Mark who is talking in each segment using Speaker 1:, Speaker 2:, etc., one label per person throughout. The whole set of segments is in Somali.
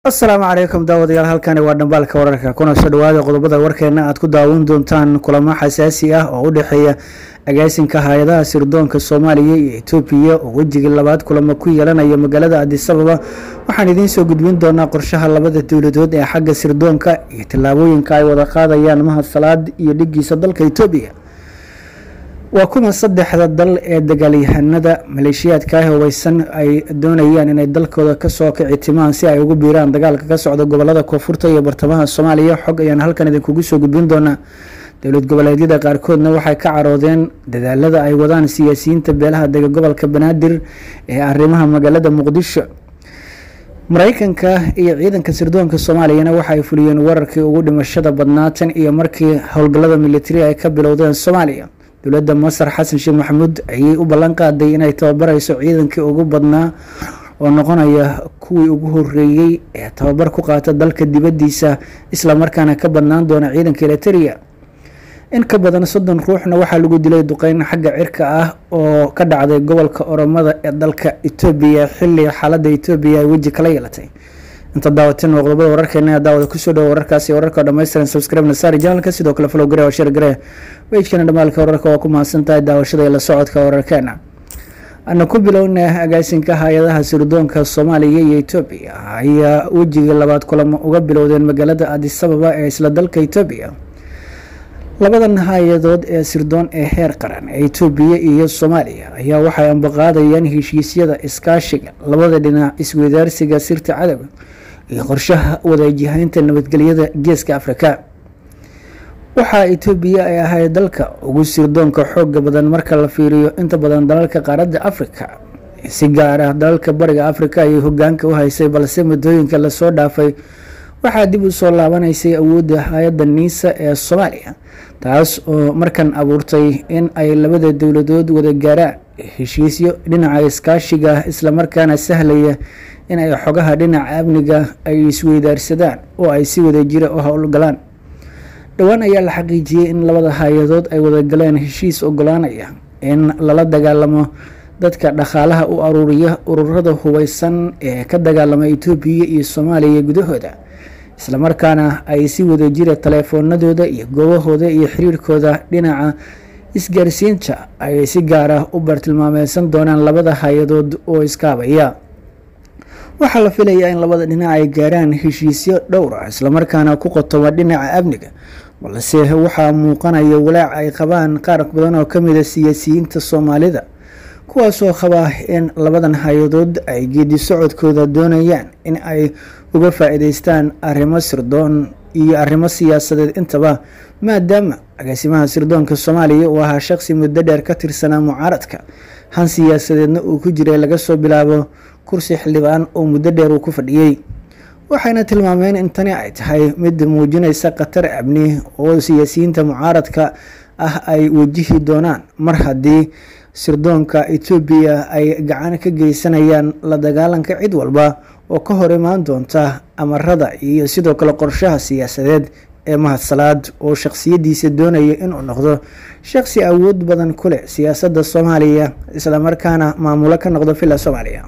Speaker 1: asalaamu calaykum daawadayaal halkani waa dhambaalka wararka kuna soo dhawaada qodobada warkeena aad ku daawan doontaan kulamo xasaasi ah oo u dhexeeya agaasinka hay-adaha sirdoonka soomaaliya iyo etoobiya oo wejigii labaad kulamo ku yeelanaya magaalada adisababa waxaan idiin soo gudbin doonaa qorshaha labada dowladood ee xagga sirdoonka iyo tallaabooyinka ay wada qaadayaan mahad salaad iyo dhigiisa dalka etoobiya waa kuma saddexda dal ee dagaalyahanada maleeshiyaadka ah hubeysan ay doonayaan inay dalkooda kasoo kici timaan si ay ugu biiraan dagaalka ka socda gobolada koonfurta iyo bartamaha soomaaliya xog ayaan halkan idinkugu soo gudbin doonaa dowlad goboleedyada qaarkoodna waxay ka caroodeen dadaalada ay wadaan siyaasiyiinta beelaha dega gobolka banaadir ee arrimaha magaalada muqdisho mareykanka iyo ciidanka sirdoonka soomaaliyana waxaay fuliyeen wararkii ugu dhimashada badnaa tan iyo markii howlgallada militari ay ka bilowdeen soomaaliya dowladda masar xasan sheekh maxamuud ayay u ballan qaaday inay tababareyso ciidankii ugu badnaa oo noqonaya kuwii ugu horeeyey ee tababar ku qaata dalka dibaddiisa islamarkaana ka badnaan doona ciidanka eliteria in ka badan soddon ruuxna waxaa lagu dilay duqeyn xagga cirka ah oo ka dhacday gobolka oromada ee dalka etoobiya xilli xaaladda etoobiya ay weji kala yeelatay inta daawateen waa qodobada wararkeena daawada kusoo dhawo wararkaasi wararka dhammaystiran subscribe nasaari janalka sidoo kale follow gare oo share gare wejkana dhamaalka wararka waa ku mahadsan tahay daawashada iyo la socodka wararkeena ana ku bilowna agaasinka hay-adaha sirdoonka soomaaliya iyo etoobiya ayaa wejigii labaad kulamo uga bilowdeen magaalada adisababa ee isla dalka etoobiya labadan hay-adood ee sirdoon ee heer qaran ee etoobiya iyo soomaaliya ayaa waxay ambaqaadayaan heshiisyada iskaashiga labada dhinac isweydaarsiga sirta cadowga iyo qorshaha wadajihaynta nabadgelyada geeska afrika waxaa etoobiya ay ahayd dalka ugu sirdoonka xooga badan marka la fiiriyo inta badan dalalka qaaradda afrika si gaar ah dalalka bariga afrika ayay hogaanka u haysay balse muddooyinka lasoo dhaafay waxaa dib u soo laabanaysay awoodda hay-adda niisa ee soomaaliya taas oo markan abuurtay in ay labada dowladood wada gaaraan heshiisyo dhinaca iskaashiga islamarkaana sahlaya in ay xogaha dhinaca amniga ay isweydaarsadaan oo ay si wada jira u howlgalaan dhowaan ayaa la xaqiijiyey in labada hay-adood ay wadagaleen heshiis ogolaanaya in lala dagaalamo dadka dhaqaalaha u aruuriya ururada hubeysan ee ka dagaalama etoobiya iyo soomaaliya gudahooda islamarkaana ay si wada jira taleefoonadooda iyo goobahooda iyo xiriirkooda dhinaca isgaarsiinta ay si gaar ah u bartilmaameysan doonaan labada hay-adood oo iskaabaya waxaa la filayaa in labada dhinac ay gaaraan heshiisyo dhowr ah islamarkaana ku qotoma dhinaca amniga balse waxaa muuqanaya walaac ay qabaan qaar badan oo kamida siyaasiyiinta soomaalida kuwaasoo qabaa in labadan hay-adood ay geedi socodkooda doonayaan in ay uga faa-iideystaan arrimo sirdoon iyo arrimo siyaasadeed intaba maadaama agaasimaha sirdoonka soomaaliya uu ahaa shaqsi muddo dheer ka tirsanaa mucaaradka han siyaasadeedna uu ku jiray laga soo bilaabo kursi xildhibaan oo muddo dheer uu ku fadhiyey waxayna tilmaameen in tani ay tahay mid muujinaysa khatar amni oo siyaasiyiinta mucaaradka ah ay wajihi doonaan mar haddii sirdoonka etoobiya ay gacan ka geysanayaan la dagaalanka cid walba oo ka hor imaan doonta amarada iyo sidoo kale qorshaha siyaasadeed ee mahadsalaad oo shaqsiyadiisa doonaya inuu noqdo shaqsi awood badan ku leh siyaasadda soomaaliya islamarkaana maamulo ka noqdo villa soomaaliya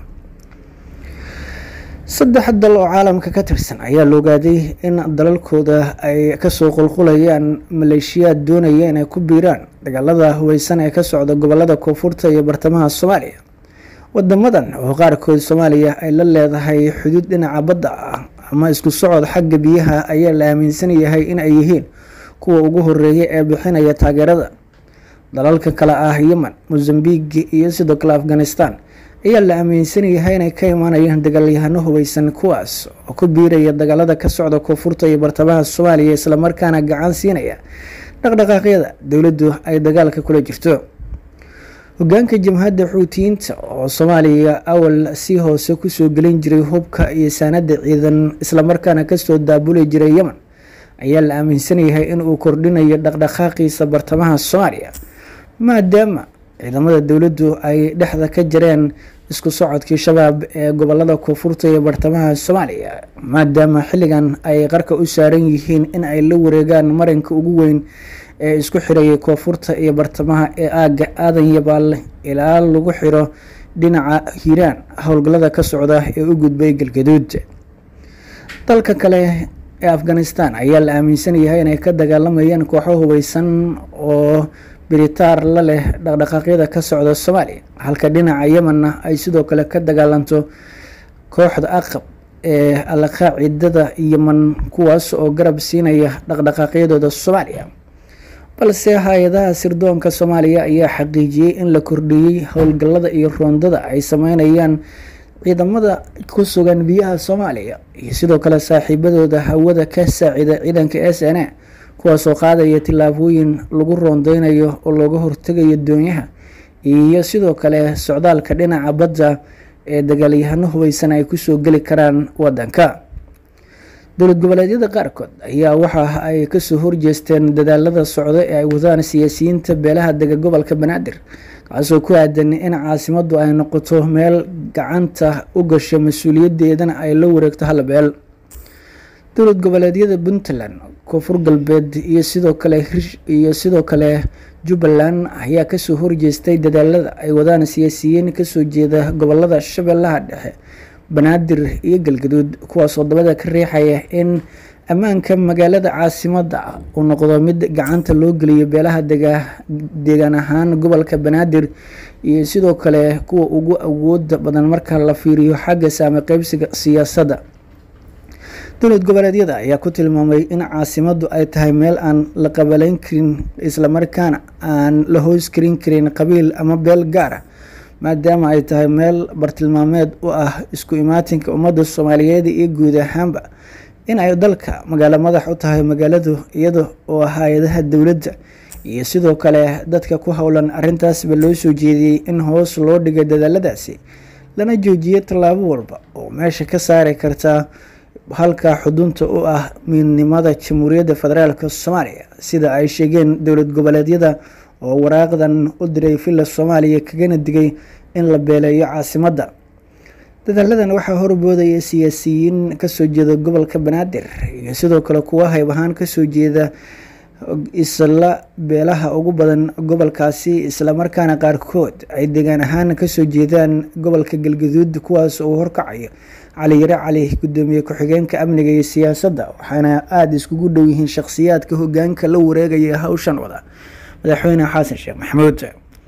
Speaker 1: saddex dal oo caalamka ka tirsan ayaa la ogaaday in dalalkooda ay kasoo qulqulayaan maleeshiyaad doonaya inay ku biiraan dagaalada hubeysan ee ka socda gobolada koonfurta iyo bartamaha soomaaliya wadamadan oo qaarkood soomaaliya ay la leedahay xuduud dhinaca badda ah ama isku socod xagga biyaha ayaa la aaminsan yahay in ay yihiin kuwa ugu horeeya ee bixinaya taageerada dalalka kale ah yemen mosambik iyo sidoo kale afghanistan ayaa la aaminsan yahay inay ka imaanayaan dagaalyahano hubeysan kuwaas oo ku biiraya dagaalada ka socda koonfurta iyo bartamaha soomaaliya islamarkaana gacan siinaya dhaqdhaqaaqyada dowladdu ay dagaalka kula jirto hogaanka jamhadda xuutiyiinta oo soomaaliya awal si hoose kusoo gelin jiray hubka iyo saanada ciidan islamarkaana kasoo daabuli jiray yemen ayaa la aaminsan yahay inuu kordhinayo dhaqdhaqaaqiisa bartamaha soomaaliya maadaama ciidamada dowladdu ay dhexda ka jareen isku socodkii shabaab ee gobolada koonfurta iyo bartamaha soomaaliya maadaama xilligan ay qarka u saaran yihiin in ay la wareegaan marinka ugu weyn ee isku xirayay koonfurta iyo bartamaha ee aaga aadan yabaal ilaa lagu xiro dhinaca hiiraan howlgallada ka socda ee u gudbay galgaduud dalka kale ee afghanistan ayaa la aaminsan yahay inay ka dagaalamayaan kooxo hubeysan oo biritaar la leh dhaqdhaqaaqyada ka socda soomaaliya halka dhinaca yemenna ay sidoo kale ka dagaalanto kooxda aqab ee alqaacidada yemen kuwaas oo garab siinaya dhaqdhaqaaqyadooda soomaaliya balse hay-adaha sirdoonka soomaaliya ayaa xaqiijiyey in la kordhiyey howlgallada iyo roondada ay sameynayaan ciidamada ku sugan biyaha soomaaliya iyo sidoo kale saaxiibadooda hawada ka saacida ciidanka s n a kuwaasoo qaadaya tillaabooyin lagu roondeynayo oo looga hortegayo doonyaha iyo sidoo kale socdaalka dhinaca badda ee dagaalyahano hubeysan ay kusoo geli karaan wadanka dowlad goboleedyada qaarkood ayaa waxa ay kasoo horjeesteen dadaalada socda ee ay wadaan siyaasiyiinta beelaha dega gobolka banaadir kaasoo ku aadan in caasimadu ay noqoto meel gacanta u gasho mas-uuliyadeedana ay la wareegto hal beel dowlad goboleedyada puntland koonfur galbeed iyo sidoo kale iyo sidoo kale jubbaland ayaa kasoo horjeestay dadaalada ay wadaan siyaasiyiin kasoo jeeda gobolada shabeellaha dhexe banaadir iyo galgaduud kuwaasoo dabada ka riixaya in ammaanka magaalada caasimada uu noqdo mid gacanta loo geliyo beelaha deegaan ahaan gobolka banaadir iyo sidoo kale kuwa ugu awooda badan marka la fiiriyo xagga saame qeybsiga siyaasadda dowlad goboleedyada ayaa ku tilmaamay in caasimadu ay tahay meel aan la qabaleyn karin islamarkaana aan la hoos karin karin qabiil ama beel gaara maadaama ay tahay meel bartilmaameed u ah isku imaatinka ummadda soomaaliyeed iyo guud ahaanba in ay dalka magaalo madax u tahay magaaladu iyada oo hay-adaha dowladda iyo sidoo kale dadka ku howlan arrintaasba loo soo jeediyey in hoos loo dhigo dadaaladaasi lana joojiyo tallaabo walba oo meesha ka saari karta halka xudunta u ah midnimada jamhuuriyadda federaalk soomaaliya sida ay sheegeen dowlad goboleedyada oo waraaqdan u diray villa soomaaliya kagana digay in la beeleeyo caasimadda dadaaladan waxaa horboodaya siyaasiyiin kasoo jeeda gobolka banaadir iyo sidoo kale kuwa hayb ahaan kasoo jeeda isla beelaha ugu badan gobolkaasi islamarkaana qaarkood ay degaan ahaan kasoo jeedaan gobolka galgaduud kuwaas uu horkacayo cali yare cali gudoomiye ku-xigeenka amniga iyo siyaasadda waxaana aada iskugu dhow yihiin shakhsiyaadka hogaanka la wareegaya hawshan wada madaxweyne xasan sheekh maxamuud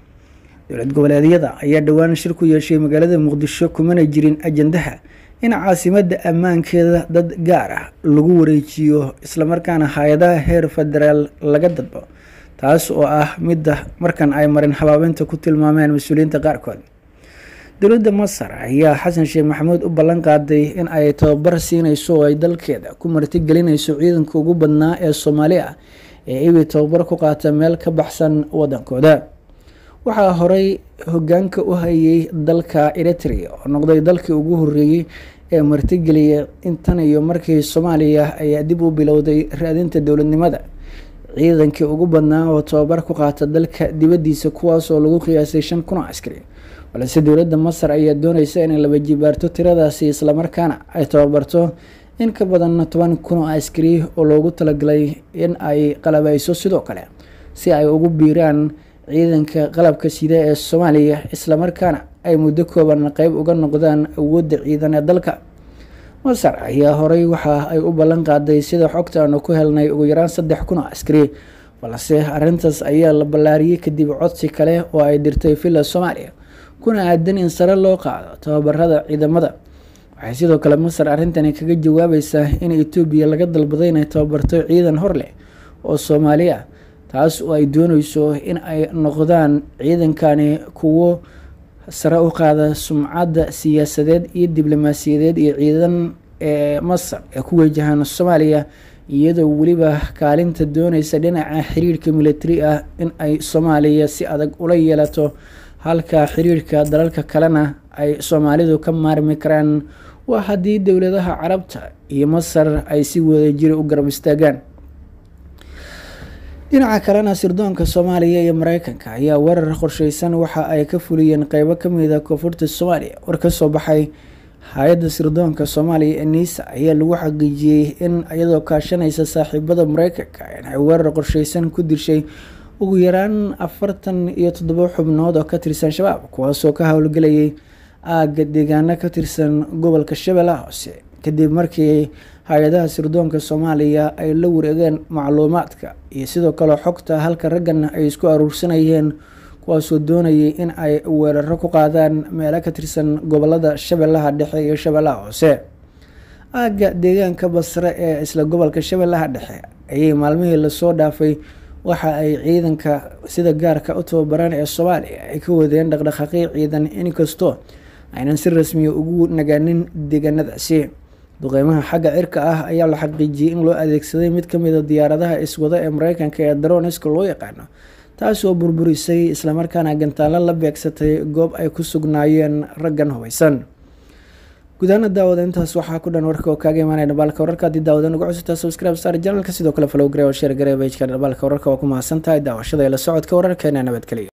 Speaker 1: dowlad goboleedyada ayaa dhowaan shir ku yeeshay magaalada muqdisho kumana jirin ajandaha in caasimadda ammaankeeda dad gaar ah lagu wareejiyo islamarkaana hay-adaha heer federaal laga dadbo taas oo ah midda markan ay marin habaabinta ku tilmaameen mas-uuliyiinta qaarkood dowladda masar ayaa xasan sheekh maxamuud u ballan qaaday in ay tababar siineyso oo ay dalkeeda ku martigelinayso ciidanka ugu badnaa ee soomaali ah ee ibi tababar ku qaata meel ka baxsan wadankooda waxaa horey hogaanka u hayay dalka eritrea oo noqday dalkii ugu horeeyey ee martigeliya intan iyo markii soomaaliya ayaa dib u bilowday raadinta dowladnimada ciidankii ugu badnaa oo tababar ku qaata dalka dibadiisa kuwaas oo lagu qiyaasay shan kun oo askari balse dowladda masar ayaa dooneysa inay laba jibaarto tiradaasi islamarkaana ay tababarto in ka badan toban kun oo askari oo loogu talagalay in ay qalabeyso sidoo kale si ay ugu biiraan ciidanka qalabka sida ee soomaaliya islamarkaana ay muddo kooban qeyb uga noqdaan awoodda ciidan ee dalka masar ayaa horey waxa ay u ballan qaaday sida xogta aanu ku helnay ugu yaraan saddex kun oo askari balse arrintaas ayaa la ballaariyey kadib codsi kale oo ay dirtay villa soomaaliya kuna aadan in sare loo qaado tababarada ciidamada waxay sidoo kale masar arrintani kaga jawaabaysaa in etoobiya laga dalbaday inay tababarto ciidan hor leh oo soomaali ah taas oo ay dooneyso in ay noqdaan ciidankani kuwo sare u qaada sumcadda siyaasadeed iyo diblomaasiyadeed iyo ciidan ee masar ee ku wajahaan soomaaliya iyadoo weliba kaalinta dooneysa dhinaca xiriirka militari ah in ay soomaaliya si adag ula yeelato halka xiriirka dalalka kalena ay soomaalidu ka maarmi karaan waa haddii dowladaha carabta iyo masar ay si wadajira u garab istaagaan dhinaca kalena sirdoonka soomaaliya iyo mareykanka ayaa weerar qorsheysan waxa ay ka fuliyeen qeybo kamid a koonfurta soomaaliya war kasoo baxay hay-adda sirdoonka soomaaliya ee niisa ayaa lagu xaqiijiyey in iyadoo kaashanaysa saaxiibada mareykanka inay weerar qorsheysan ku dishay ugu yaraan afartan iyo toddobo xubnood oo ka tirsan shabaab kuwaasoo ka howlgelayay aagga deegaano ka tirsan gobolka shabeellaha hoose kadib markii hay-adaha sirdoonka soomaaliya ay la wareegeen macluumaadka iyo sidoo kale xogta halka raggan ay isku aruursanayeen kuwaasoo doonayay in ay weeraro ku qaadaan meelo ka tirsan gobolada shabeellaha dhexe iyo shabeellaha hoose aagga deegaanka basre ee isla gobolka shabeellaha dhexe ayay maalmihii lasoo dhaafay waxa ay ciidanka sida gaarka u tababaran ee soomaaliya ay ka wadeen dhaqdhaqaaqyo ciidan inkastoo aynan si rasmiya ugu nagaanin deegaanadaasi duqeymaha xagga cirka ah ayaa la xaqiijiyey in loo adeegsaday mid kamida diyaaradaha iswada ee mareykanka ee daroniska loo yaqaano taasoo burburisay islamarkaana gantaalo la beegsatay goob ay ku sugnaayeen raggan hubeysan gudaana daawada intaas waxaa ku dhan warka oo kaaga imaanaya dhabaalka wararka haddii daawada nagu cusubtaa subscribe star janalka sidoo kale follow gare oo share gare pageka dhabaalka wararka waa ku mahadsan tahay daawashada ee la socodka wararkeena nabadgeliya